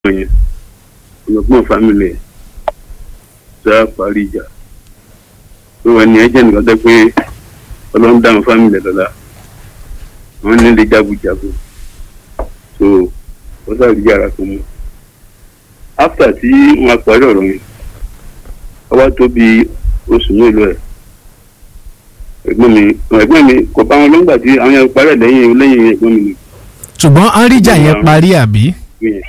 yẹn ọlọ́gbọ́n fámìlì ẹ̀ sá parí ìjà tó wà ní ẹjẹ́ nìkan tẹ́ pé ọlọ́run dáhùn fámìlì ẹ̀ lọ́la wọ́n nílé jagunjagun so wọ́n sáré yàrá tó mú after tí wọ́n parí ọ̀rọ̀ yẹn ọwọ́ tó bí oṣù mélòó ẹ̀ ẹ̀gbọ́n mi ẹ̀gbọ́n mi kò bá wọn lọ́ngbà tí àwọn yẹn parí ẹ̀ lẹ́yìn lẹ́yìn ẹ̀gbọ́n mi ṣùgbọ́n àríjà yẹn parí àbí. nìyẹn.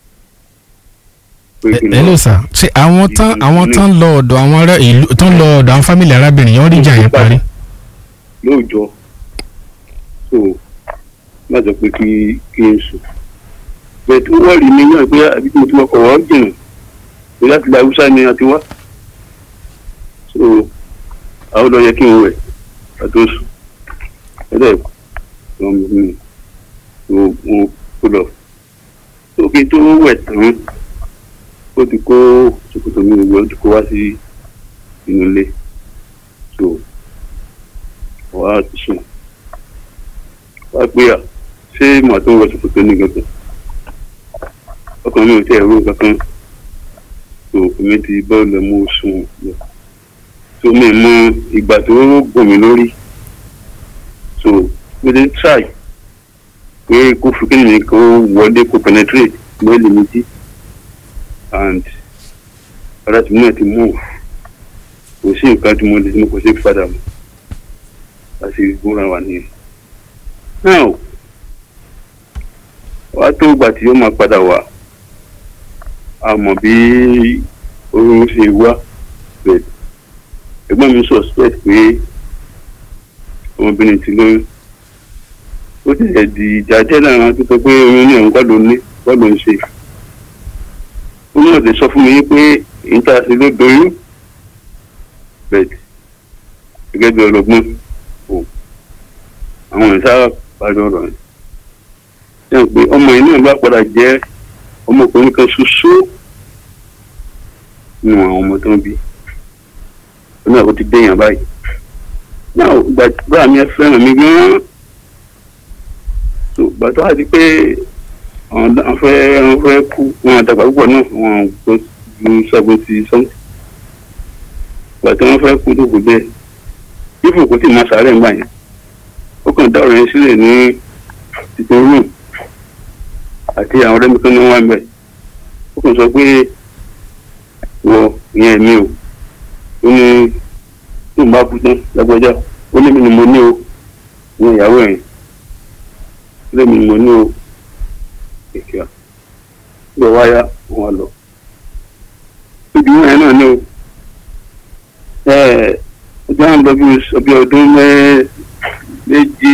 ẹ ló sà ṣe àwọn tán àwọn tán lọ ọ̀dọ̀ àwọn ará ìlú tán lọ ọ̀dọ̀ àwọn fámìlì arábìnrin yẹn àríjà yẹn parí. lóòjọ́ so má sọ pé kí kí n sùn bẹ́ẹ̀ tí wọ́n rí mi náà pé àbí tí mo ti wọkọ̀ wọ́n jìnnà pé láti la haúsá ni a ti wá so àwọn lọ yẹ kí n wẹ̀ àti oṣù ẹ̀dẹ̀ wọn mi mi mo mo kó lọ so kí n tó wẹ̀ tán ó ti kó ṣòkòtò mi gbogbo ó ti kó wá sí inú ilé so wàá ti sùn wàá pé à ṣé màá tó wọ ṣòkòtò ní gangan ọkàn mi ò tẹ ẹ̀rọ kankan so èmi ti bọ́ọ̀lù mú sùn lọ so mi mọ ìgbà tó gùn mí lórí so mo ti try pé kó fi kí ni kó wọlé kó penetrate lórí mi jí and ara tí mo náà ti mú kò sí nǹkan tí mo lè mú kò sí padà mọ́ láti gbóra wà nìyẹn now wàá tó gbà tí ó máa padà wá a mọ̀ bí oorun ṣe wá bẹ́ẹ̀ ẹ̀gbọ́n mi suspect pé ọmọbìnrin ti lóyún ó ti ẹ̀ di ìjà jẹ́ lára tó sọ pé oyún ní òun kọ́ ló ní kọ́ ló ń ṣe ó náà lè sọ fún mi pé ìta ṣe ló doyún bẹ́ẹ̀ gẹ́gẹ́ bí ọlọ́gbọ́n o àwọn ìsára parí ọ̀rọ̀ yẹn ṣe pé ọmọ yìí náà bá padà jẹ́ ọmọkùnrin kan ṣoṣo nínú àwọn ọmọ tó ń bí ó náà ó ti déyàn báyìí náà gbàgbọ́ mi ẹ fẹ́ràn mi gan-an tó gbàtọ́ àti pé àwọn fẹ́ àwọn fẹ́ kú wọn àdàgbà púpọ̀ náà wọn gbọ́ ju seventy something gbàtọ́ wọn fẹ́ kú tó kù bẹ́ẹ̀ ifo kò tí ì máa sàárẹ̀ ńgbà yẹn ó kàn dá ọ̀rọ̀ yẹn sílẹ̀ ní títí rúùn àti àwọn ọ̀rẹ́ mi kan ní wọ́n wá ń bẹ̀ ó kàn sọ pé wọ ìyẹn mi o ó ní tó ń bá kú tán lágbájá ó lé mi ni mo ní o ìyẹn ìyàwó ẹ̀ lé mi ni mo ní o kìkìá lọ wáyà wọn lọ ibi wọn yẹn náà ní o ẹ ọjọ́ àwọn lọ bí ọdún méjì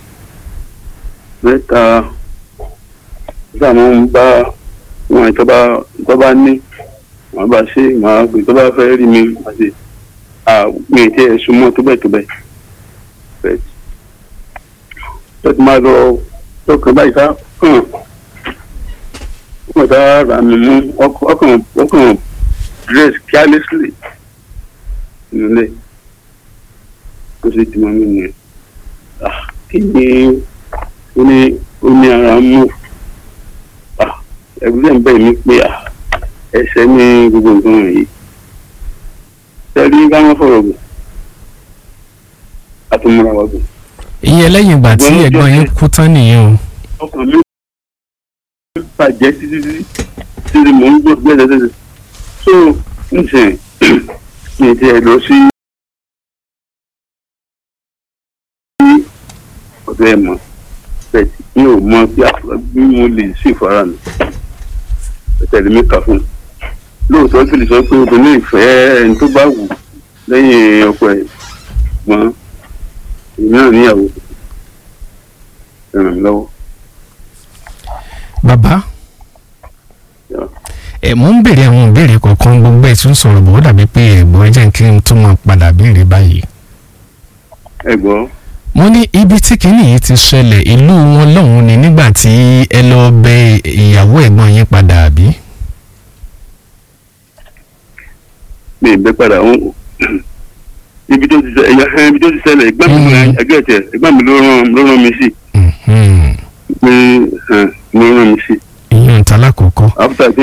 mẹ́ta nígbà wọn ń bá wọn tó bá tó bá ní wọn bá ṣe màá gbé tó bá fẹ́ rí mi àti mi ì tí ẹ súnmọ́ tó bẹ́ẹ̀ tó bẹ́ẹ̀ bẹ́ẹ̀ tó ti máa lọ tó kàn báyìí sá kàn wọ́n sá ra mi mú ọkàn ọkàn dress carelessly nílé ó sì ti mọ mí nìyẹn kí ni ó ní ó ní ara mú ẹgbẹ́ ń bẹ̀ mí pé ẹsẹ̀ ní gbogbo nǹkan wọ̀nyí sẹ́rí káwọn fọ̀rọ̀ gùn àtúmọ̀ra wa gùn. ìyẹn lẹ́yìn ìgbà tí ẹ̀gbọ́n yín kú tán nìyẹn o. ọkàn mi bàjẹ́ títí títí títí mò ń gbọ́ gbẹ́sẹ̀ so ǹsẹ̀ mi ti ẹ̀ lọ sí ọ̀dọ̀ ẹ̀ mọ̀ bẹ́ẹ̀ mi ò mọ bí mo lè sí ìfara mi tẹ̀lé mi kà fún un lóòótọ́ sì lè sọ pé obìnrin ìfẹ́ ẹni tó bá wù lẹ́yìn ọkọ ẹ̀ gbọ́n èmi náà níyàwó ràn mí lọ́wọ́. bàbá ẹ mò ń béèrè àwọn ìbéèrè kọ̀ọ̀kan gbogbo ẹ̀ tún sọ̀rọ̀ bọ̀ ó dàbí pé ẹ̀gbọ́n ẹ jẹ́ kí n tún máa padà béèrè báyìí. ẹ gbọ́. mo ní ibi tí kinní yìí ti ṣẹlẹ̀ ìlú wọn lọ́hùn-ún ni nígbà tí ẹ lọ bẹ ìyàwó ẹ̀gbọ́n yín padà àbí. mi ì bẹ padà wọn ibi tó ti ṣe ẹyà ibi tó ti ṣẹlẹ̀ ẹ̀gbọ́n mi ẹgbẹ́ tẹ ẹ̀gbọ́n mi ló rán ló rán mi sí. pé ló rán mi sí. ìyẹn ń ta lákòókò. after